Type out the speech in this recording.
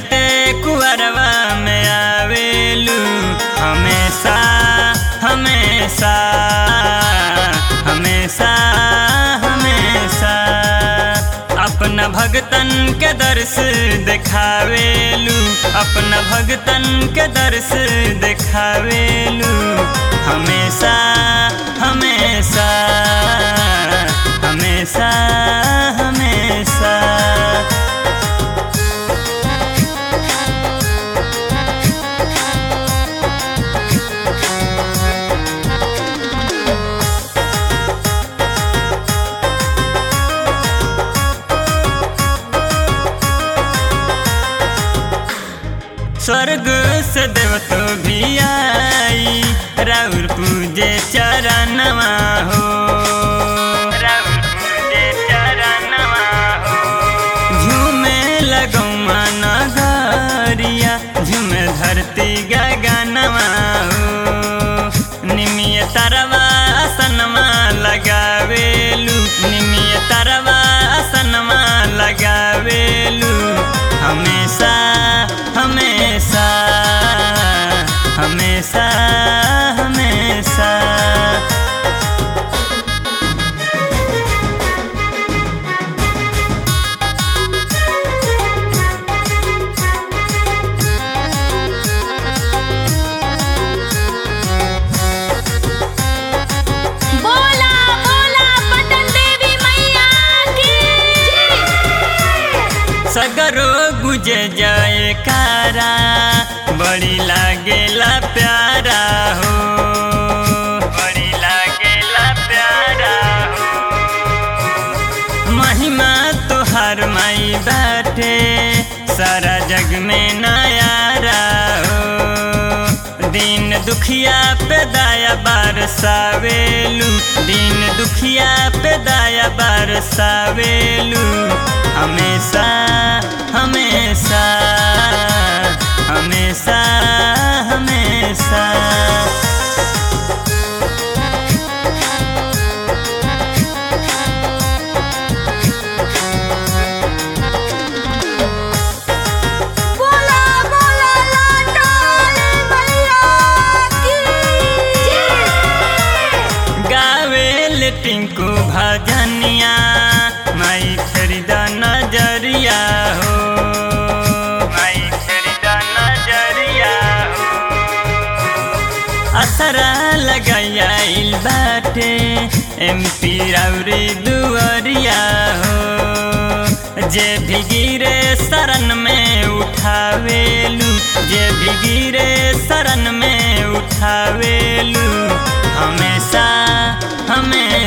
चढ़ते कुअरवा में आवेलू हमेशा हमेशा हमेशा हमेशा अपना भगतन के दर्श देखावेलू अपना भगतन के दर्श देखावेलू हमेशा हमेशा हमेशा हमेशा स्वर्ग से देव तो भी आई राउर पूजे चरणवा हो राउर पूजे चरणवा हो झूमे लगौमा नगरिया झूमे धरती गगनवा हो निमिय तरवा असनमा लगावेलू निमिय तरवा असनमा लगावेलू हमेशा हमेशा हमेशा हमेशा बोला बोला पटन देवी मैया की सगरो गुजे जाए कारा बड़ी लागेला प्यारा हो बड़ी लागेला प्यारा हो महिमा तुहार माई बाटे सारा जग में नयारा हो दिन दुखिया पे दाया बरसावेलू दिन दुखिया पे दाया बरसावेलू हमेशा हमेशा हमेशा हमेशा बोला बोला लाटाले मैया की गावेल टिंकू भजनिया माई खरीदा नजरिया हो माई खरीदा नजरिया हो असरा लगाया इल बाटे एमपी राउरी दुआरिया हो जे भी गिरे शरण में उठावेलू जे भी गिरे शरण में उठावेलू हमेशा हमेशा